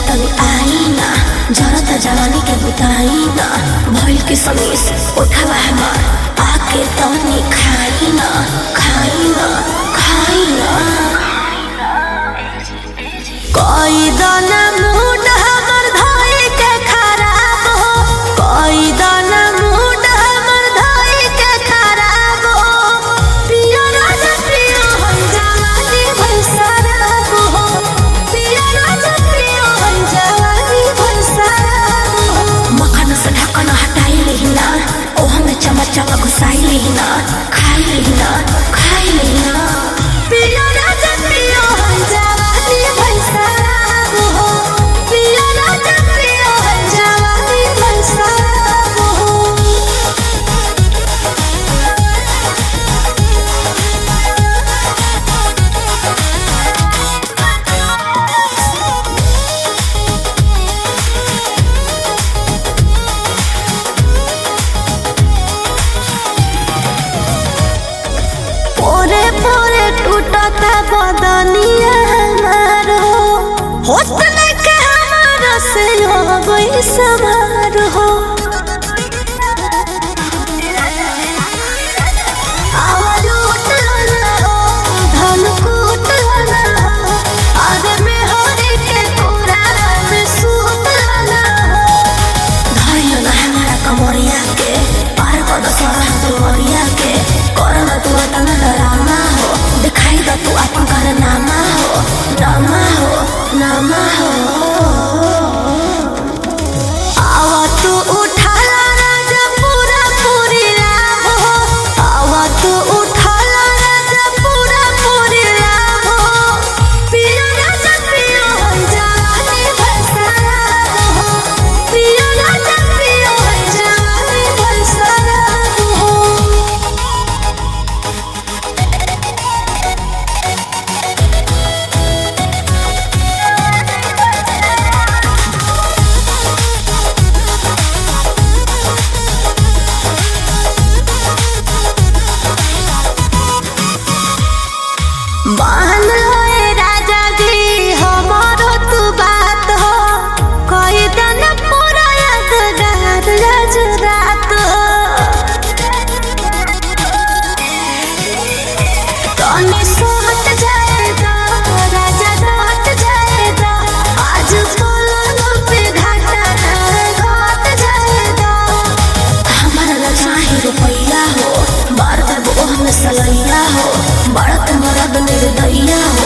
तनी आई ना जरत जवानी के बुताई ना भइल के समीस उठवा हमार आके तनी खाई ना खाई ना खाई ना कोई दाना मूड हमर धोई के खराब हो कोई दाना मूड हमर धोई के खराब हो पिया राजा पिया हम जवानी भई शराब हो पिया राजा पिया हम जवानी भई शराब हो मखन से ढक्कन हटाई लेहिना ओ हमें चमच चमक घुसाई लेहिना खाई लेहिना खाई लेहिना पिया राजा पिया हम जवानी भई शराब हो पिया राजा पिया हम जवानी भई शराब हो पोरे पोरे टूटता बदनिया हमार हो होत के हमार से हो गई समार हो आवाज उठला हो, धन कूटला हो, आगे में हरी के पूरा में सूतला हो। धैर्य ना हमारा कमरिया के पार कर दो सारा दुआरिया के करना तू तना डरामा हो दिखाई दो तू अपन कर नामा हो नामा हो नामा हो आवा तू उठाला राजा पूरा पूरी लाभ हो आवा तू उठाला राजा पूरा पूरी लाभ हो पिया राजा पिया हम जवानी भसराब हो पिया राजा पिया हम जवानी भसराब हो मान लो ए राजा जी हमारो तू बात हो कोई दिन पूरा यादगार आज रात हो तनी सोहत जाएगा राजा रात जाएगा आज पलंग पे घाटा घाट जाएगा हमारा न चाहे रुपैया हो बार देबो हमें सलैया हो बड़त मरद निर्दया हो